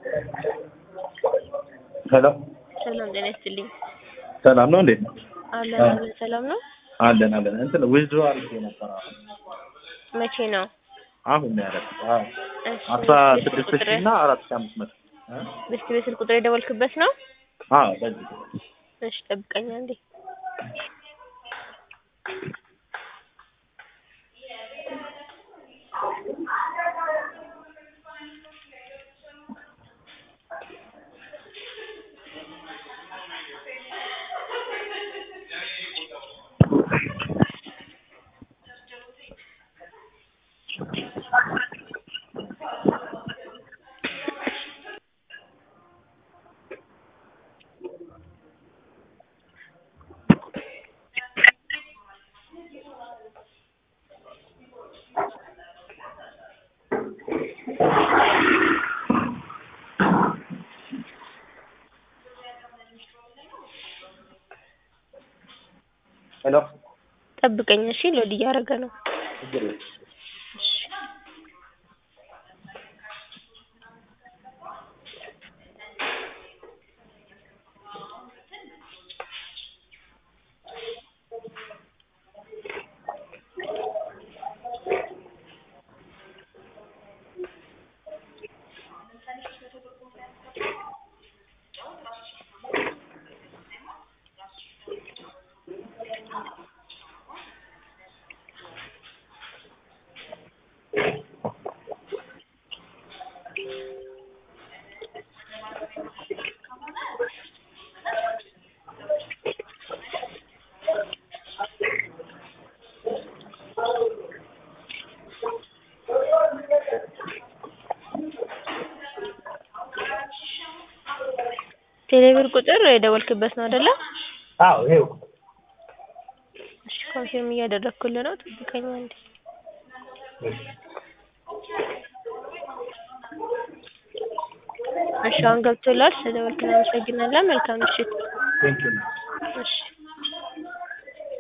ሄሎ ሰላም ጤና ይስጥልኝ። ሰላም ነው እንዴት ነው? አለን አለን። ሰላም ነው። አለን አለን። እንትን ዊዝድሮ አድርጌ ነበር አሁን መቼ ነው? አሁን ነው ያደረኩት። አዎ እሺ፣ አስራ ስልክ ስድስት ቁጥር ሺህ እና አራት ሺህ አምስት መቶ እ? በስቲ በስልክ ቁጥር የደወልክበት ነው? አዎ በዚህ እሺ፣ ጠብቀኝ አንዴ። ሄሎ ጠብቀኝ እሺ። ሎድ እያደረገ ነው። ችግር የለም። ቴሌብር ቁጥር የደወልክበት ነው አይደለ? አዎ ይኸው እሺ፣ ኮንፊርም እያደረግኩልህ ነው። ጠብቀኝ አንዴ። እሺ፣ አሁን ገብቶላል። ስለደወልክ እናመሰግናለን። መልካም ምሽት። ቴንኪው እሺ